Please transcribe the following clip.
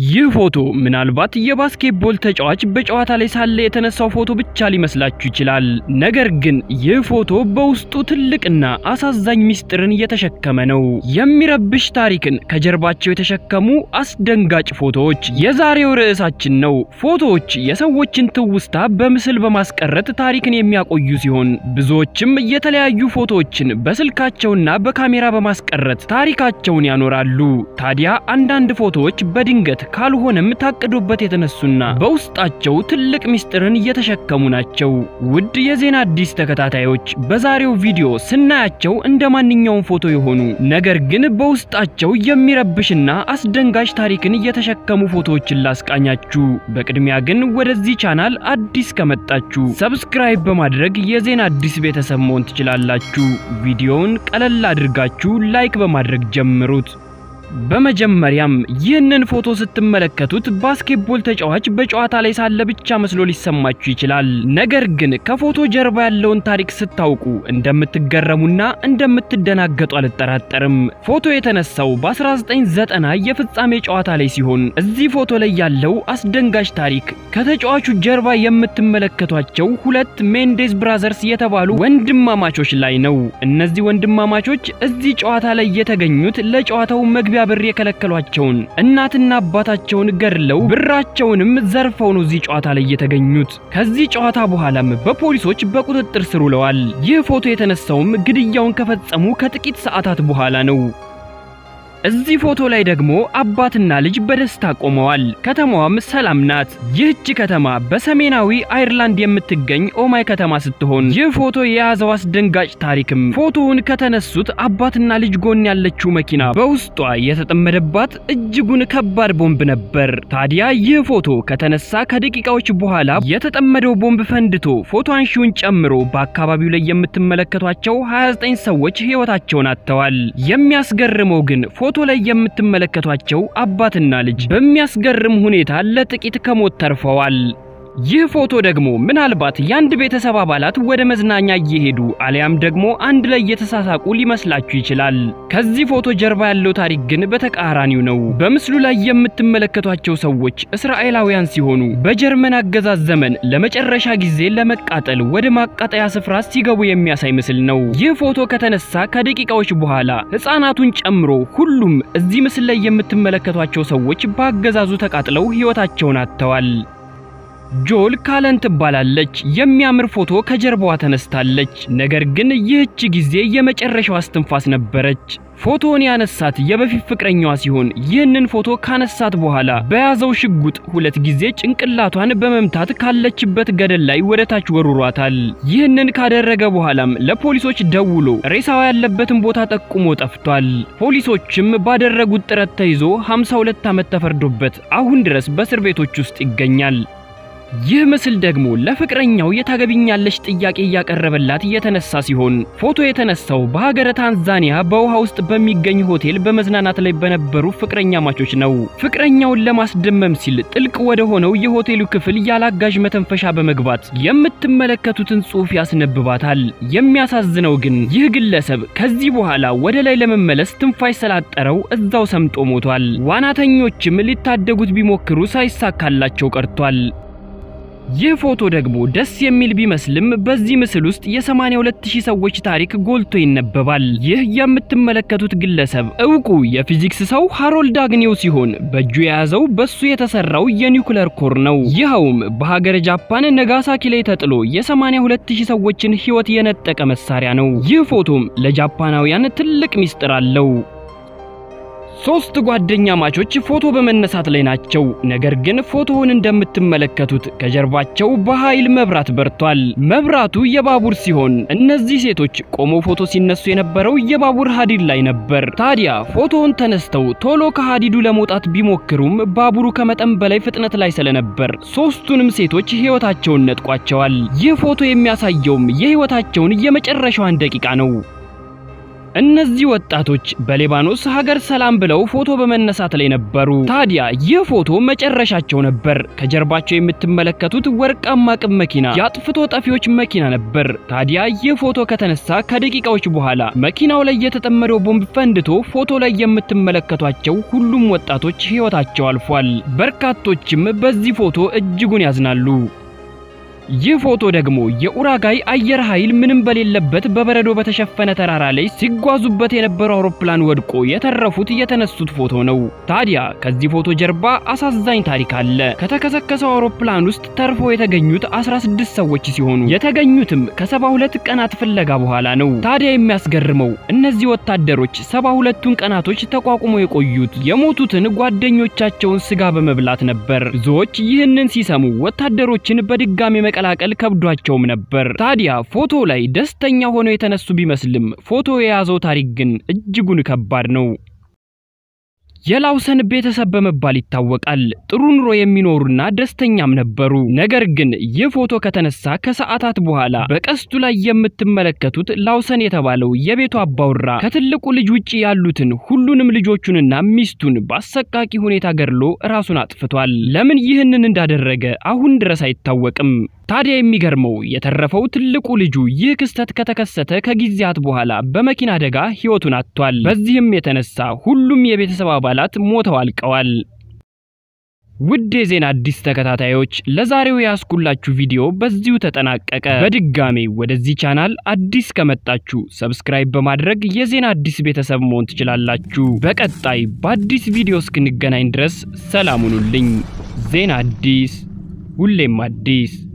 ይህ ፎቶ ምናልባት የባስኬትቦል ተጫዋች በጨዋታ ላይ ሳለ የተነሳው ፎቶ ብቻ ሊመስላችሁ ይችላል። ነገር ግን ይህ ፎቶ በውስጡ ትልቅና አሳዛኝ ምስጢርን እየተሸከመ ነው። የሚረብሽ ታሪክን ከጀርባቸው የተሸከሙ አስደንጋጭ ፎቶዎች የዛሬው ርዕሳችን ነው። ፎቶዎች የሰዎችን ትውስታ በምስል በማስቀረት ታሪክን የሚያቆዩ ሲሆን ብዙዎችም የተለያዩ ፎቶዎችን በስልካቸውና በካሜራ በማስቀረት ታሪካቸውን ያኖራሉ። ታዲያ አንዳንድ ፎቶዎች በድንገት ካልሆነም ታቅዶበት የተነሱና በውስጣቸው ትልቅ ምስጢርን እየተሸከሙ ናቸው። ውድ የዜና አዲስ ተከታታዮች በዛሬው ቪዲዮ ስናያቸው እንደ ማንኛውም ፎቶ የሆኑ ነገር ግን በውስጣቸው የሚረብሽና አስደንጋጭ ታሪክን እየተሸከሙ ፎቶዎችን ላስቃኛችሁ። በቅድሚያ ግን ወደዚህ ቻናል አዲስ ከመጣችሁ ሰብስክራይብ በማድረግ የዜና አዲስ ቤተሰብ መሆን ትችላላችሁ። ቪዲዮውን ቀለል አድርጋችሁ ላይክ በማድረግ ጀምሩት። በመጀመሪያም ይህንን ፎቶ ስትመለከቱት ባስኬትቦል ተጫዋች በጨዋታ ላይ ሳለ ብቻ መስሎ ሊሰማችሁ ይችላል። ነገር ግን ከፎቶ ጀርባ ያለውን ታሪክ ስታውቁ እንደምትገረሙና እንደምትደናገጡ አልጠራጠርም። ፎቶ የተነሳው በ1990 የፍጻሜ ጨዋታ ላይ ሲሆን እዚህ ፎቶ ላይ ያለው አስደንጋጭ ታሪክ ከተጫዋቹ ጀርባ የምትመለከቷቸው ሁለት ሜንዴዝ ብራዘርስ የተባሉ ወንድማማቾች ላይ ነው። እነዚህ ወንድማማቾች እዚህ ጨዋታ ላይ የተገኙት ለጨዋታው መግቢያ ብር የከለከሏቸውን እናትና አባታቸውን ገድለው ብራቸውንም ዘርፈው ነው እዚህ ጨዋታ ላይ የተገኙት። ከዚህ ጨዋታ በኋላም በፖሊሶች በቁጥጥር ስር ውለዋል። ይህ ፎቶ የተነሳውም ግድያውን ከፈጸሙ ከጥቂት ሰዓታት በኋላ ነው። እዚህ ፎቶ ላይ ደግሞ አባትና ልጅ በደስታ ቆመዋል። ከተማዋም ሰላም ናት። ይህች ከተማ በሰሜናዊ አይርላንድ የምትገኝ ኦማይ ከተማ ስትሆን ይህ ፎቶ የያዘው አስደንጋጭ ታሪክም ፎቶውን ከተነሱት አባትና ልጅ ጎን ያለችው መኪና በውስጧ የተጠመደባት እጅጉን ከባድ ቦምብ ነበር። ታዲያ ይህ ፎቶ ከተነሳ ከደቂቃዎች በኋላ የተጠመደው ቦምብ ፈንድቶ ፎቶ አንሺውን ጨምሮ በአካባቢው ላይ የምትመለከቷቸው 29 ሰዎች ሕይወታቸውን አጥተዋል። የሚያስገርመው ግን ፎቶ ላይ የምትመለከቷቸው አባትና ልጅ በሚያስገርም ሁኔታ ለጥቂት ከሞት ተርፈዋል። ይህ ፎቶ ደግሞ ምናልባት የአንድ ቤተሰብ አባላት ወደ መዝናኛ እየሄዱ አሊያም ደግሞ አንድ ላይ እየተሳሳቁ ሊመስላችሁ ይችላል። ከዚህ ፎቶ ጀርባ ያለው ታሪክ ግን በተቃራኒው ነው። በምስሉ ላይ የምትመለከቷቸው ሰዎች እስራኤላውያን ሲሆኑ በጀርመን አገዛዝ ዘመን ለመጨረሻ ጊዜ ለመቃጠል ወደ ማቃጠያ ስፍራ ሲገቡ የሚያሳይ ምስል ነው። ይህ ፎቶ ከተነሳ ከደቂቃዎች በኋላ ሕፃናቱን ጨምሮ ሁሉም እዚህ ምስል ላይ የምትመለከቷቸው ሰዎች በአገዛዙ ተቃጥለው ሕይወታቸውን አጥተዋል። ጆል ካለን ትባላለች። የሚያምር ፎቶ ከጀርባዋ ተነስታለች። ነገር ግን ይህች ጊዜ የመጨረሻው አስትንፋስ ነበረች። ፎቶውን ያነሳት የበፊት ፍቅረኛዋ ሲሆን ይህንን ፎቶ ካነሳት በኋላ በያዘው ሽጉጥ ሁለት ጊዜ ጭንቅላቷን በመምታት ካለችበት ገደል ላይ ወደ ታች ወርሯታል። ይህንን ካደረገ በኋላም ለፖሊሶች ደውሎ ሬሳዋ ያለበትን ቦታ ጠቁሞ ጠፍቷል። ፖሊሶችም ባደረጉት ጥረት ተይዞ 52 ዓመት ተፈርዶበት አሁን ድረስ በእስር ቤቶች ውስጥ ይገኛል። ይህ ምስል ደግሞ ለፍቅረኛው የታገቢኛለች ጥያቄ እያቀረበላት የተነሳ ሲሆን ፎቶ የተነሳው በሀገረ ታንዛኒያ በውሃ ውስጥ በሚገኝ ሆቴል በመዝናናት ላይ በነበሩ ፍቅረኛ ማቾች ነው። ፍቅረኛውን ለማስደመም ሲል ጥልቅ ወደ ሆነው የሆቴሉ ክፍል ያላጋዥ መተንፈሻ በመግባት የምትመለከቱትን ጽሑፍ ያስነብባታል። የሚያሳዝነው ግን ይህ ግለሰብ ከዚህ በኋላ ወደ ላይ ለመመለስ ትንፋሽ ስላጠረው እዛው ሰምጦ ሞቷል። ዋናተኞችም ሊታደጉት ቢሞክሩ ሳይሳካላቸው ቀርቷል። ይህ ፎቶ ደግሞ ደስ የሚል ቢመስልም በዚህ ምስል ውስጥ የ82000 ሰዎች ታሪክ ጎልቶ ይነበባል። ይህ የምትመለከቱት ግለሰብ እውቁ የፊዚክስ ሰው ሃሮልድ አግኒው ሲሆን በእጁ የያዘው በሱ የተሰራው የኒውክለር ኮር ነው። ይኸውም በሀገረ ጃፓን ነጋሳኪ ላይ ተጥሎ የ82000 ሰዎችን ሕይወት የነጠቀ መሳሪያ ነው። ይህ ፎቶም ለጃፓናውያን ትልቅ ሚስጥር አለው። ሶስት ጓደኛ ማቾች ፎቶ በመነሳት ላይ ናቸው። ነገር ግን ፎቶውን እንደምትመለከቱት ከጀርባቸው በኃይል መብራት በርቷል። መብራቱ የባቡር ሲሆን እነዚህ ሴቶች ቆመው ፎቶ ሲነሱ የነበረው የባቡር ሀዲድ ላይ ነበር። ታዲያ ፎቶውን ተነስተው ቶሎ ከሀዲዱ ለመውጣት ቢሞክሩም ባቡሩ ከመጠን በላይ ፍጥነት ላይ ስለነበር ሶስቱንም ሴቶች ሕይወታቸውን ነጥቋቸዋል። ይህ ፎቶ የሚያሳየውም የሕይወታቸውን የመጨረሻዋን ደቂቃ ነው። እነዚህ ወጣቶች በሊባኖስ ሀገር ሰላም ብለው ፎቶ በመነሳት ላይ ነበሩ። ታዲያ ይህ ፎቶ መጨረሻቸው ነበር። ከጀርባቸው የምትመለከቱት ወርቃማ ቅብ መኪና የአጥፍቶ ጠፊዎች መኪና ነበር። ታዲያ ይህ ፎቶ ከተነሳ ከደቂቃዎች በኋላ መኪናው ላይ የተጠመደው ቦምብ ፈንድቶ ፎቶ ላይ የምትመለከቷቸው ሁሉም ወጣቶች ሕይወታቸው አልፏል። በርካቶችም በዚህ ፎቶ እጅጉን ያዝናሉ። ይህ ፎቶ ደግሞ የኡራጋይ አየር ኃይል ምንም በሌለበት በበረዶ በተሸፈነ ተራራ ላይ ሲጓዙበት የነበረው አውሮፕላን ወድቆ የተረፉት የተነሱት ፎቶ ነው። ታዲያ ከዚህ ፎቶ ጀርባ አሳዛኝ ታሪክ አለ። ከተከሰከሰው አውሮፕላን ውስጥ ተርፎ የተገኙት 16 ሰዎች ሲሆኑ የተገኙትም ከ72 ቀናት ፍለጋ በኋላ ነው። ታዲያ የሚያስገርመው እነዚህ ወታደሮች 72ቱን ቀናቶች ተቋቁሞ የቆዩት የሞቱትን ጓደኞቻቸውን ስጋ በመብላት ነበር። ብዙዎች ይህንን ሲሰሙ ወታደሮችን በድጋሚ መቀላቀል ከብዷቸውም ነበር። ታዲያ ፎቶ ላይ ደስተኛ ሆነው የተነሱ ቢመስልም ፎቶ የያዘው ታሪክ ግን እጅጉን ከባድ ነው። የላውሰን ቤተሰብ በመባል ይታወቃል። ጥሩ ኑሮ የሚኖሩና ደስተኛም ነበሩ። ነገር ግን ይህ ፎቶ ከተነሳ ከሰዓታት በኋላ በቀስቱ ላይ የምትመለከቱት ላውሰን የተባለው የቤቱ አባውራ ከትልቁ ልጅ ውጪ ያሉትን ሁሉንም ልጆቹንና ሚስቱን በአሰቃቂ ሁኔታ ገድሎ ራሱን አጥፍቷል። ለምን ይህንን እንዳደረገ አሁን ድረስ አይታወቅም። ታዲያ የሚገርመው የተረፈው ትልቁ ልጁ ይህ ክስተት ከተከሰተ ከጊዜያት በኋላ በመኪና አደጋ ሕይወቱን አጥቷል። በዚህም የተነሳ ሁሉም የቤተሰብ አባላት ሞተው አልቀዋል። ውድ የዜና አዲስ ተከታታዮች ለዛሬው ያስኩላችሁ ቪዲዮ በዚሁ ተጠናቀቀ። በድጋሜ ወደዚህ ቻናል አዲስ ከመጣችሁ ሰብስክራይብ በማድረግ የዜና አዲስ ቤተሰብ መሆን ትችላላችሁ። በቀጣይ በአዲስ ቪዲዮ እስክንገናኝ ድረስ ሰላም ሁኑልኝ። ዜና አዲስ ሁሌም አዲስ